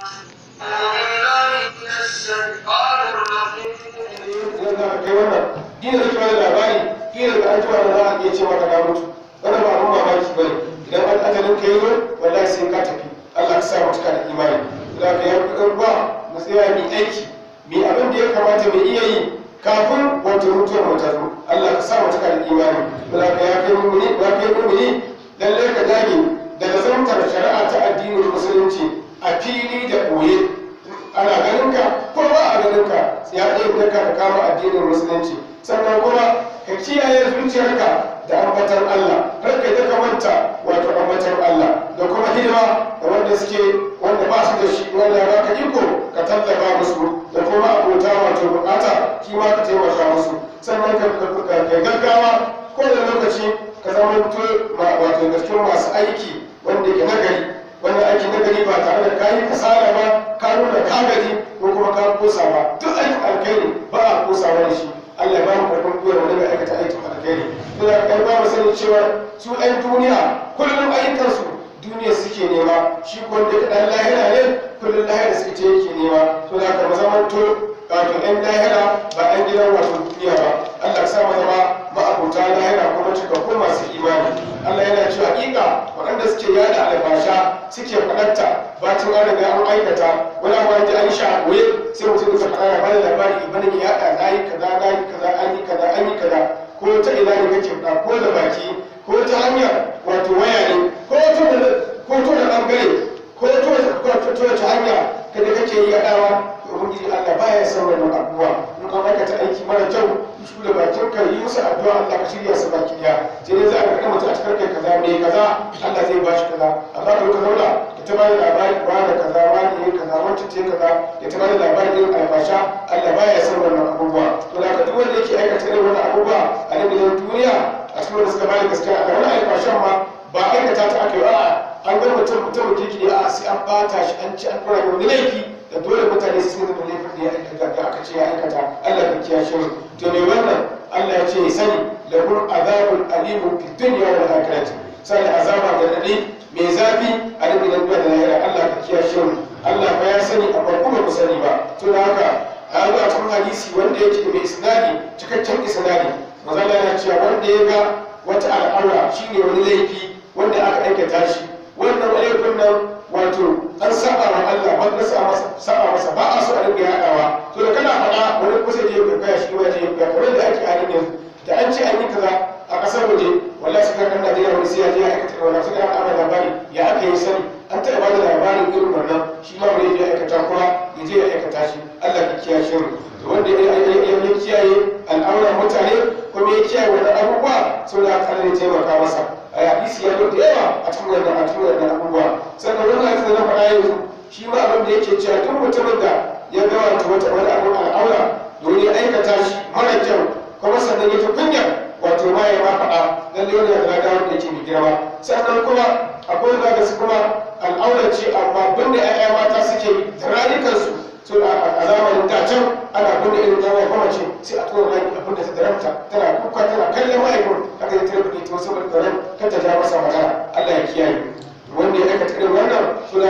Dina zai bada labari, kila da an jima da za a iya ce maka na mutu. Wannan ba abun mamaki bane. Idan an ajalin ka yi zo, wallahi sai ka tafi. Allah ka sa mu cika da imani. Da ka yi ba mu tsaya mu aiki. Mu abin da ya kamata mu iya yi kafin wato mutuwar mu ta zo Allah ka sa mu cika da imani da ka ya kai mumini ya kai mumini lalle ka dage da lazantar shari'a ta addinin musulunci a fili da ɓoye ana ganin ka ko ba a ganin ka ya ɗaya ka ka kama addinin musulunci sannan kuma ka kiyaye zuciyarka da ambatar Allah har ka ka manta wato ambatar Allah da kuma hidima da wanda suke wanda ba su da shi wanda ya baka iko ka tallafa musu da kuma abota wato bukata shi ma ka taimaka musu sannan ka gaggawa ko da lokaci ka zama wato gaskiyar masu aiki wanda ke nagari wanda aiki nagari ba tare da kayi kasala ba ka nuna ka gaji ko kuma ka kosa ba duk aikin alkhairi ba a kosawa da shi Allah ya ba mu karfin gwiwa wanda mai aikata aikin alkhairi to da kai ba mu sani cewa su ɗan duniya kullum ayyukansu duniya suke nema shi ko wanda ka dan lahira ne kullum lahira suke ce yake nema to da ka zamanto wato ɗan lahira ba ɗan gidan wato duniya ba Allah ya sa mu zama ma'abuta lahira kuma cikakkun masu imani Allah yana cewa hakika waɗanda suke yada albasha suke faɗarta bacin an riga an aikata wani abu an ji an sha koye sai mutum ya faɗa ya bada labari ibana ya yaɗa na yi kaza na yi kaza an yi kaza an yi kaza ko ta ina ne kake faɗa ko da baki ko ta hanyar wato waya ne ko ta ko ta da ɓangare ko ta ta hanya kada kake yi yaɗawa ubangiji Allah baya son wannan abubuwa in ka aikata aiki mara kyau su da bakin ka yi musu addu'a Allah ka shirya su baki daya sai dai za a ga mutum a cikin kai kaza me kaza Allah zai bashi kaza amma ka ka zauna ka ta bada labari ba da kaza wani ne kaza wancan ce kaza ya ta bada labari irin albasha Allah baya son wannan abubuwa to da ka duk wanda yake aikata irin wannan abubuwa a nan gidan duniya a cikin wanda suka bada gaskiya a wani albashan ma ba aikata ta aka yi a'a an ga mutum mutum kirki ne a sai an bata shi an ci an dora wani laifi da dole mutane su sun da laifin da ya aikata da aka ce ya aikata Allah ka kiyashe mu to me wannan Allah ya ce ya sani lahum azabun alimun fi dunya wal akhirati sai azaba da dadi mai zafi a cikin duniya da lahira Allah ka kiyashe mu Allah fa ya sani amma kuma ku sani ba to da haka a zo a cikin hadisi wanda yake mai isnadi cikakken isnadi manzo Allah ya ce wanda ya ga wata al'aura shine wani laifi wanda aka aikata shi wannan laifin nan wato an saba wa Allah ban na saba masa ba a so a dinga yaɗawa to da kana faɗa wani kusa je ya kaya shi ma je ya kamar da ake halin yanzu da an ce an yi kaza a ƙasar waje wallahi suka kan Najeriya wani sai ya je ya aikata wannan suka an ana labari ya aka yi sani an taɓa ba da labarin irin wannan shi ma wani ya aikata kuma ya je ya aikata shi Allah ka kiyaye shi to wanda ya kiyaye al'auran mutane kuma ya kiyaye wannan abubuwa sau da aka ne taimaka masa a hadisi ya zo da yawa a cikin wannan a cikin wannan abubuwa sannan wannan hadisi da na faɗa yanzu shi ma abin da yake cewa duk mutumin da ya ga wato wata wani abu al'aura domin ya aikata shi mara kyau kuma sannan ya ta kunya wato ma ya ma faɗa lalle wani da lada wanda yake mai girma sannan kuma akwai wanda ga su kuma al'aura ce amma binne 'ya'ya mata suke yi da rayukansu so a zamanin da can ana binne irin ta mai mace sai a tura rai abin da ta daranta tana kuka tana kallon ma'aikun haka ya tare buɗe ta wasu ɓarɓaren kar ta ja masa magana Allah ya kiyaye wanda ya aikata irin wannan suna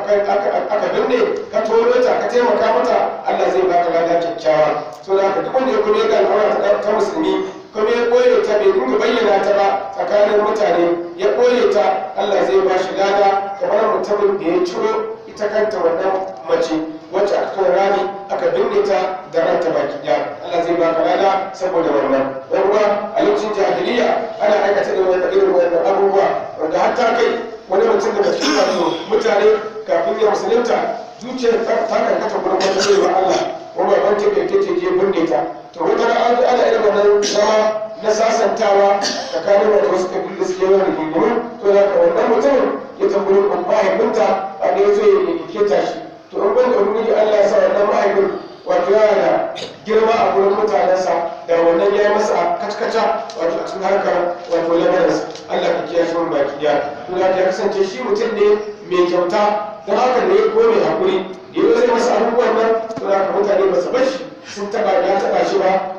aka binne ka toro ta ka taimaka mata Allah zai baka lada kyakkyawa so da haka duk wanda ya kuma ga al'aura ta musulmi kuma ya ɓoye ta bai dinga bayyana ta ba tsakanin mutane ya ɓoye ta Allah zai ba shi lada kamar mutumin da ya ciro ita kanta wannan mace wacce aka kawo rami aka binne ta da ranta baki ɗaya Allah zai baka lada saboda wannan dan uwa a lokacin jahiliya ana aikata irin wannan irin wannan abubuwa wanda har ta kai wani mutum daga cikin wato mutane kafin ya musulunta zuciyar ta karkata gurin wata baiwa Allah wanda ban ta kai take je binne ta to wata ran an ana irin wannan zama na sasantawa tsakanin wata wasu kabilu da suke yawan rigingimu to da ka wannan mutumin ya tambayi mahaifinta a da ya zo ya keta shi to in ban da ubangiji Allah ya sa wannan mahaifin wato yana da girma a gurin mutanensa da wannan ya yi masa kackaca wato a cikin harkar wato lamarinsa Allah ka kiyaye shi baki daya to da ya kasance shi mutum ne mai kyauta don haka ne ko mai hakuri da yau zai masa abubuwan nan to da ka mutane ba su bar shi sun taba ya taba shi ba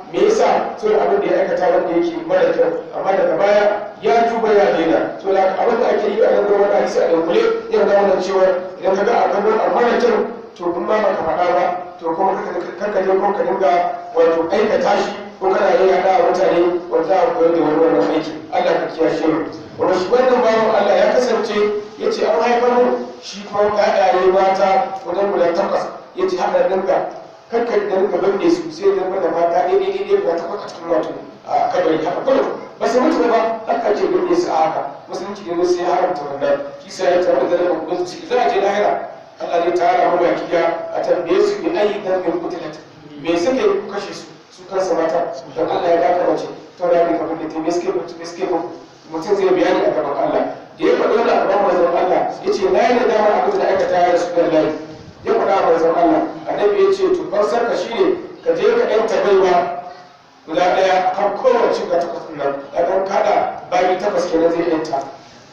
me yasa so da abin da ya aikata wanda yake mara kyau amma daga baya ya tuba ya daina so da abin da ake yi a nan gurin hadisi a dunkule yau da wannan cewa idan ka ga a gaban a mara kyau to kun ma baka faɗa ba to kuma kanka je ko ka dinga wato aikata shi ko kana yin yada a mutane wanda a koyar da wani wannan aiki Allah ka kiyashe mu wanda shi wannan bawan Allah ya kasance ya ce an haifar mu shi kuma ƴaƴaye mata wajen guda takwas ya ce haɗa dinga kakka da dinga bande su sai da da mata ɗaya ɗaya ɗaya guda takwas a cikin wato a kabari haka kullum ba su mutu ba haka ake bande su a haka musulunci ne sai ya haramta wannan shi sai ya tabbata da kudin ciki za a je lahira Allah ne tara mu baki a tambaye su bi ayi dambin kutilat me suke kashe su su kansa mata don Allah ya daka mace to da ne kamar da ta miske miske mutum zai bayani a gaban Allah da ya faɗo da gaban manzon Allah ya ce na yi da dama abin da aikata ya rasu da layi ya faɗa a manzon Allah annabi ya ce to fansar ka shine ka je ka ɗanta baiwa guda ɗaya kan kowace ga takwas nan a ɗan kaɗa bayi takwas kenan zai ɗanta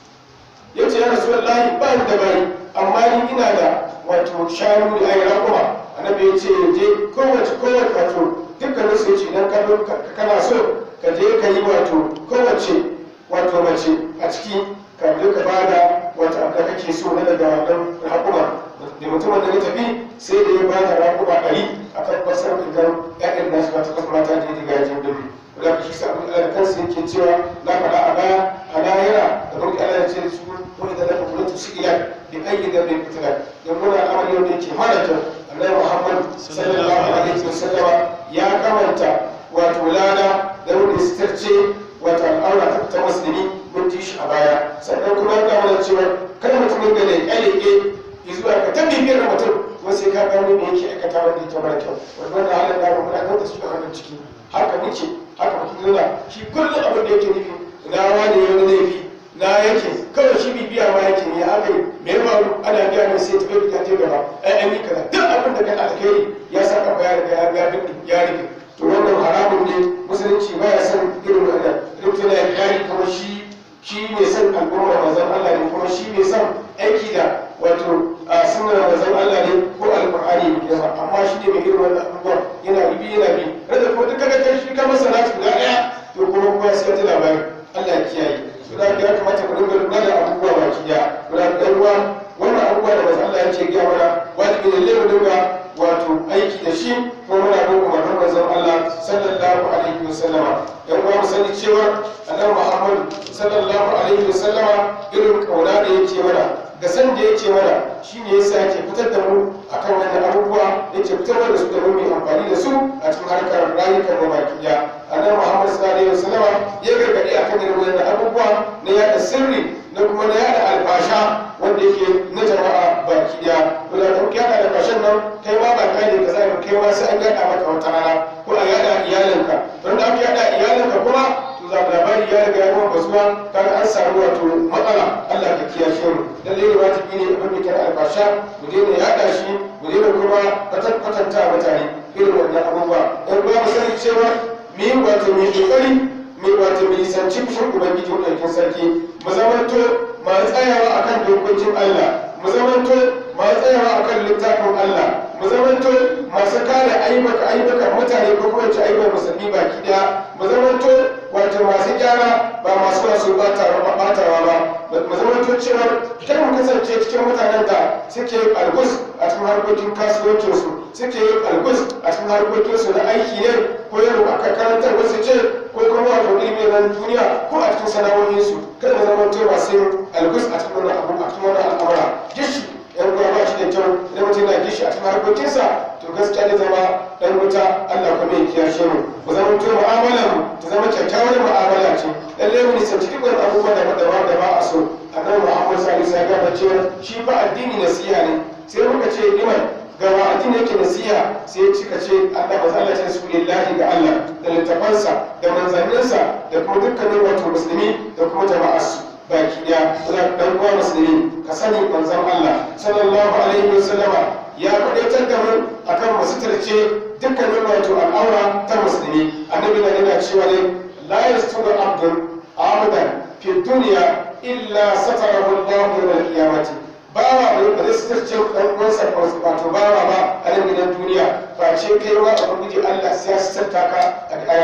ya ce ya rasu da layi ba da bayi amma ni ina da wato shanu da ayi raƙuma annabi ya ce je kowace kowace wato dukkanin su ce idan kana so ka je ka yi wato kowace wato mace a ciki ka duka ba da wata abu da kake so na daga wannan raƙuma da mutumin da ya tafi sai da ya ba da raƙuma ɗari a kan fasar idan ƴaƴan nasu ba ta kwasa mata da ya diga yajin dabi da ka shi sa abin da kansa yake cewa na faɗa a baya a lahira da kuma Allah ya ce da su wani da daga kulatu su ila bi ayi da bai fitila da muna amali wanda yake mara kyau annabi Muhammad sallallahu alaihi wasallama ya kamanta wato lada da wanda sitarce wato al'aura ta ta musulmi mun ji shi a baya sannan kuma ya kama da cewa kada mutumin da leƙe-leƙe zuwa ka ta bibiyar mutum kuma sai ka gano me yake aikata wanda yake mara kyau wannan halin da muna nan da su da hannun ciki haka muke haka muke nuna shi kullum abin da yake nufi na wani wani laifi na yake kawai shi bibiya ma yake ne aka yi me ya faru ana biya mai sai tafi da ta gaba ai an yi kaza duk abin da kai alkhairi ya sa ka ya riga ya biya bin ya rufe to wannan haramun ne musulunci ba ya san irin wannan mutum ya kare kuma shi shi ne san al'umma manzon Allah ne kuma shi ne san aiki da wato a sunnar manzon Allah ne ko alqur'ani ne kuma amma shi ne mai irin wannan abubuwa yana bibi yana bi rada kuma duk kaga kai shi ka masa natu guda daya to kuma kuma sai ta labari Allah ya kiyaye to da ya kamata mu dinga lura da abubuwa baki daya muna da ruwa wannan abubuwa da manzon Allah yake gaya mana wajibi ne mu dinga wato aiki da shi kuma muna bin umarnin manzon Allah sallallahu alaihi wasallama yan uwa mu sani cewa annabi Muhammad sallallahu alaihi wasallama irin kauna da yake mana da san da yake mana shine yasa yake fitar da mu akan wannan abubuwa yake fitar da su da mu mai amfani da su a cikin harkar rayukan mu baki daya annabi Muhammad sallallahu alaihi wasallama ya gargadi akan irin wannan abubuwa na yada sirri na kuma na yada albasha wanda yake na jama'a baki daya to da kuma yada albashan nan kai ma ba kai ne ka zai kai ma sai an yada maka wata rana ko a yada iyalinka don da aka yada iyalinka kuma to za labari ya riga ya kuma basuwa kaga an samu wato matsala Allah ka kiyashe mu lalle ne wajibi ne abin da kira albasha mu daina yada shi mu daina kuma kwatanta mutane irin wannan abubuwa dan ba mu sani cewa mu yi wato mu yi kokari mai wato mai nisanci fushin ubangiji ɗaukin sarki mu zamanto masu tsayawa akan dokokin Allah mu zamanto masu tsayawa akan littafin Allah mu zamanto masu kare aibaka aibakan mutane ko kuma ci aibar musulmi baki daya mu zamanto wato masu gyara ba masu wasu batawa ba mu zamanto cewa kar mu kasance cikin mutanen da suke algus a cikin harkokin kasuwancinsu suke yin algus a cikin harkokinsu na aiki ne ko yaro aka karantar wasu ce ko kuma wato ilimi na duniya ko a cikin sana'o'insu kada mu zamanto masu algus a cikin wannan abu a cikin wannan al'amura gishi yan uwa ba shi da kyau idan mutum yana gishi a cikin harkokinsa to gaskiya ne zama dan wuta Allah kuma ya kiyashe mu mu zama to mu'amala mu ta zama kyakkyawar mu'amala ce lalle mu nisanci duk wani abubuwa da da ba da ba a so annabi Muhammad sallallahu alaihi wasallam ya cewa shi fa addini nasiha ne sai muka ce liman ga wa addini yake nasiha sai ya cika ce Allah ba zalla ce su lillahi ga Allah da littafansa da manzanninsa da kuma dukkanin wato musulmi da kuma jama'arsu baki daya dan uwa musulmi ka sani manzon Allah sallallahu alaihi wasallama ya kwadaitar da mu akan mu suturce dukkanin wato al'aura ta musulmi annabi na yana cewa ne la yasturu abdun abadan fi dunya illa satarahu Allah yawm al-qiyamati bawa bai ba zai suturce dan uwansa wato bawa ba a nan gidan duniya face kai wa ubangiji Allah sai ya suturta ka a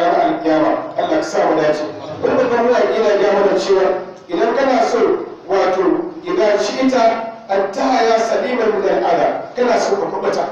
ka sa mu dace wani babban mawaƙi na gaya mana cewa idan kana so wato idan shi ita an ta ya saliman min al'ada kana so ka kubuta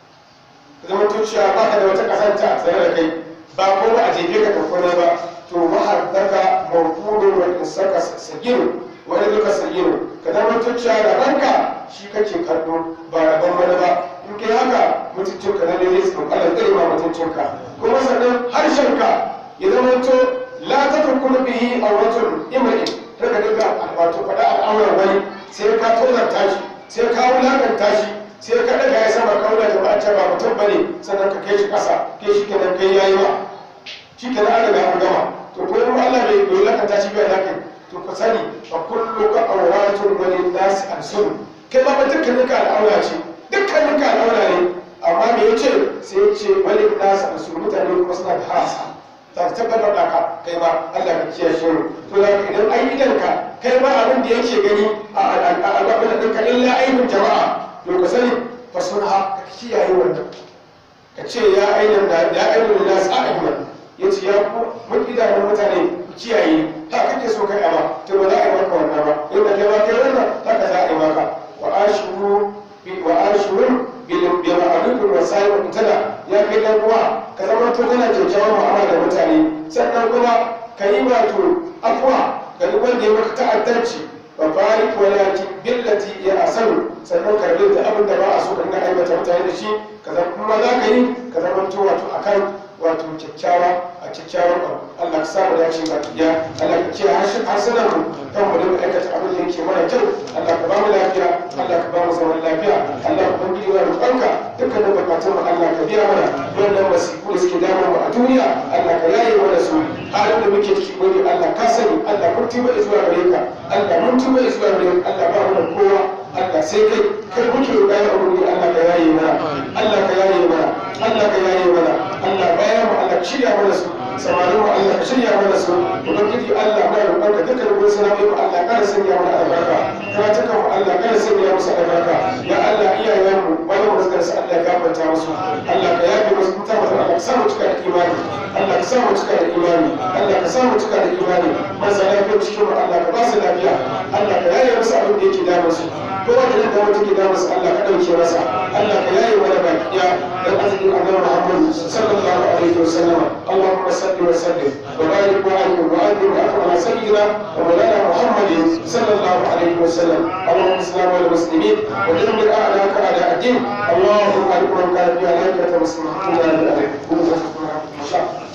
zama tuciya ba ka da wata kasanta a tsaye da kai ba ko ba a jefe ka kakwane ba to mahaddaka mawqudun wa insaka sagiru wani duka sagiru ka zama tuciya da ranka shi kake kallo ba rabon wani ba in kai haka mutuncinka na ne zai tsoka Allah zai ma mutuncinka kuma sannan harshenka ya zama to la ta tukunu bihi awratun imri daga duka wato faɗa al'amuran wani sai ka tozarta shi sai ka wulakanta shi sai ka daga ya sama kauna da ba ba mutum bane sannan ka kai shi ƙasa kai shi kenan kai yayi ba shi kenan an daga an gama to ko in Allah bai wulakanta shi bai lakai to ka sani fa kullu ka awratun wa lin nas alsun kai ma dukkanin ka al'aura ce dukkanin ka al'aura ne amma me yace sai yace walin nas alsun mutane kuma suna da hasa ta tabbatar da ka kai ma Allah ka kiyaye shi to da idan ai idan ka kai ma abin da yake gani a al'abin da ka illa aibin jama'a to ka sani fa sunha ka kiyaye wannan ka ce ya ainihin da ya ainihin da sa ayyukan ya ce ya ku mun idanun mutane ku kiyaye ha kake so kai ama to ba za a yi maka wannan ba yadda kai ma kai wannan haka za a yi maka wa ashuru wa ashuru bil ma'ruf wa sa'i wa tana ya kai dan uwa ka zama to kana kyakkyawan mu'amala da mutane sannan kuma ka yi wato afwa ga duk wanda ya maka ta'addanci wa barik walakin billati ya asanu sannan ka rabu da abin da ba a so ka dinga aibata mutane da shi ka zama kuma za ka yi ka zama to wato akan wato kyakkyawa a kyakkyawan abu Allah ka sa mu dace ba kiya Allah ka kiyaye harsunan mu kan mu dinga aikata abin da yake mana kyau Allah ka ba mu lafiya Allah ka ba mu zaman lafiya Allah ka bangi wa roƙonka dukkanin bukatun mu Allah ka biya mana wannan wasiku da suke damu mu a duniya Allah ka yaye mana su halin da muke ciki gobe Allah ka sani Allah mun tuba zuwa gare ka Allah mun tuba zuwa gare ka Allah ba mu da kowa Allah sai kai kai muke roƙa ya ubangiji Allah ka yaye mana Allah ka yaye mana Allah ka yaye mana Allah bayan mu Allah ka shirya mana su samarin mu Allah ka shirya mana su ubangiji Allah mai roƙon ka dukkan gurin sana'o'i mu Allah kada sanya mana albarka karatukan mu Allah kada sanya musu albarka ya Allah iyayen mu bayan mu suka sa Allah ya gafarta musu Allah ka yafe musu mutan mu Allah ka sa mu cika da imani Allah ka sa mu cika da imani Allah ka sa mu cika da imani marasa lafiya cikin mu Allah ka ba su lafiya Allah ka yaye musu abin da yake damun su kowa da yadda wata ke damun su Allah ka ɗauke masa Allah ka yaye mana baki ɗaya dan arzikin annabi Muhammad sallallahu alaihi wasallam Allahumma salli wa sallim wa barik wa alim wa adim wa afwa sayyidina wa mawlana Muhammad sallallahu alaihi wasallam Allahumma salli ala muslimin wa dammir a'daka a'da ad-din Allahumma alif man kana fi alaika muslimin